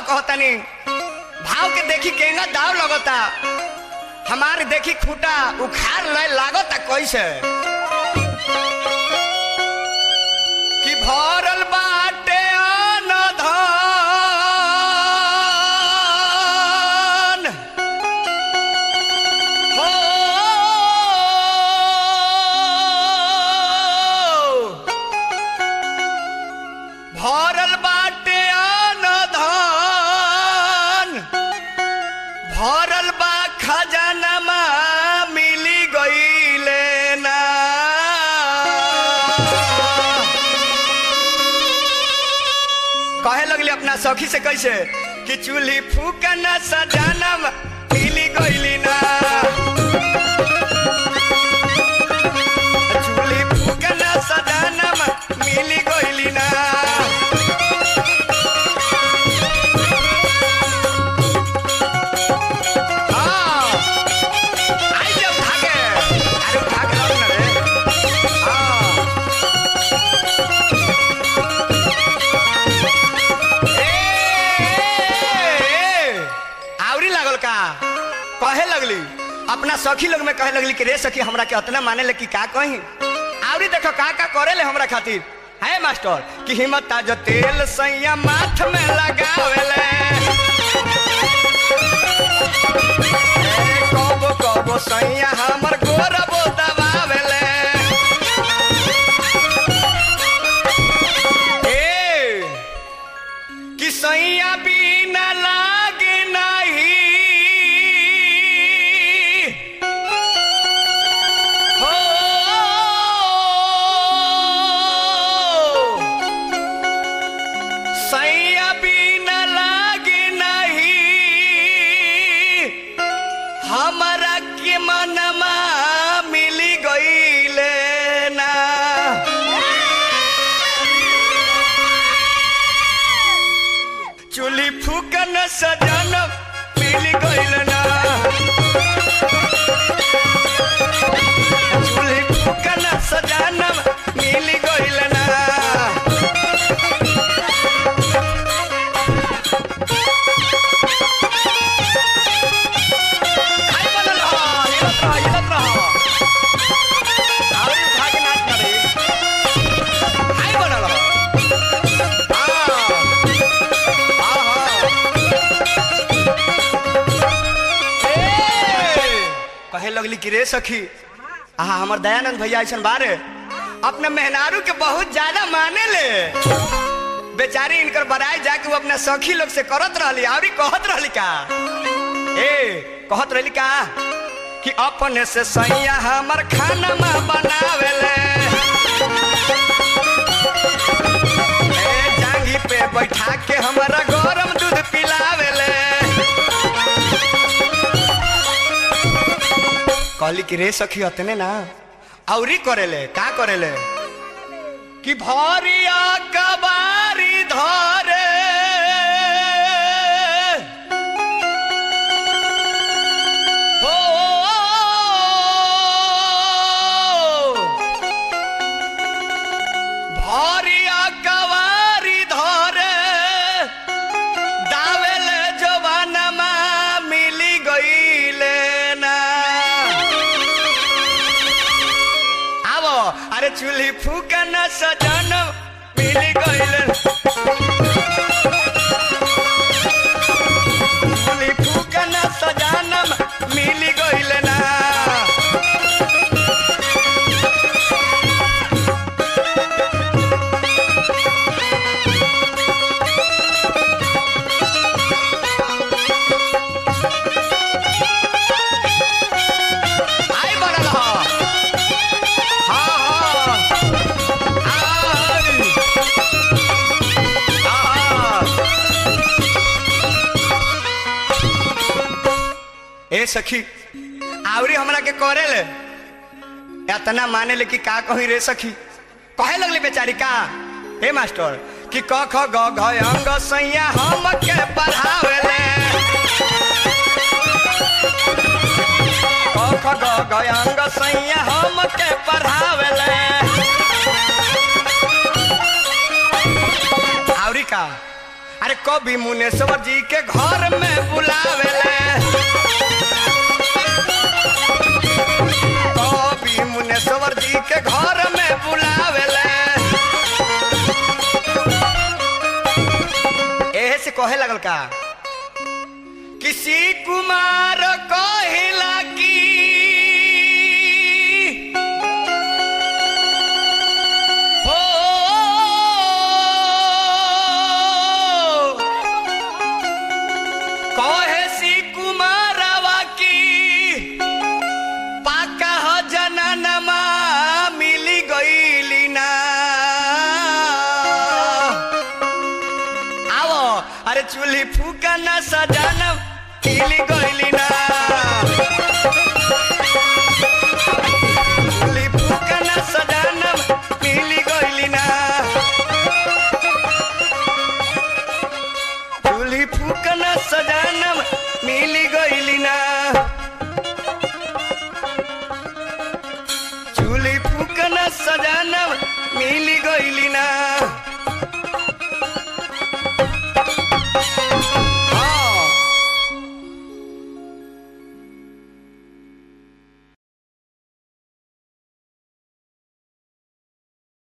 कहतनी भाव के देखी केंगा दाव लगता हमारे देखी खूटा उखाड़ ले लागता कैसे कि भरल बाटे अनधन हो भरल बाटे अनधन भरल बा खजानमा मिली गईले ना कहे लगली अपना सखी से कैसे कि चूल्ही फूकना सजानम मिली गईली ना चूल्ही फूकना सजानम मिली गईली ना हाँ, आई जा उठा के। अरे उठा के लाओ ना रे। हाँ। ए, ए, आवरी लागल का कहे लगली अपना सखी लोग में कहे लगली कि रे सखी हमरा के अतना माने ले कि का कही आवरी देखो का का करे ले हमरा खातिर है मास्टर कि हिम्मत ताज तेल सैया माथ में लगावेले ए, कबो कबो सैया हमर गोरबो दबावेले ए कि सैया बिना लागे नहीं हो सैया बिना लागे नहीं हमरा के मनमा मिली गईले ना चुली फूकन सजन मिल गईल ना चुली फूकन सजन मिल गईल ना आई बनल ह, हिलत रह, हिलत रह। आवरी उठा के नाच ना रे। आई बनल ह। हाँ। कहे लगली कि रे सखी आहा हमर दयानंद भैया ऐसा बारे अपने मेहनारू के बहुत ज्यादा माने ले बेचारी इनकर बड़ाई जाके वो अपना सखी लोग से करत रहली आवरी कहत रहली का ए कहत रहली का कि अपने से सैया हमर खाना में बनावेले ए जांगी पे बैठा के हमरा गरम दूध पिलावेले कहली कि रे सखी अतने ना औरी करेले का करेले कि भरिया कबारी धरे हो भरिया कबारी धरे दावेले जवानमा मिली गईले ना आवो अरे चूल्ही फूकन सजन मिली गईले चूल्ही फूकन सजनम मिली गईले ना आई बनल ह हाँ हाँ आई हाँ ए सखी आवरी हमरा के करे ले इतना माने ले कि का कही रे सखी कहे लगली बेचारी का हे मास्टर कि क ख ग घ अंग सैया हम के पढ़ावेले क ख ग घ अंग सैया हम के पढ़ावेले आवरी का अरे कभी मुनेश्वर जी के घर में बुलावेले कभी मुनेश्वर जी के घर में बुलावेले एहे से कहे लगल का किसी कुमार कहिला की हो कहे सी कुमारवा की पाका हो जननमा मिली गईली ना आवो अरे चूल्ही फूका ना सजाना मिली गईली ना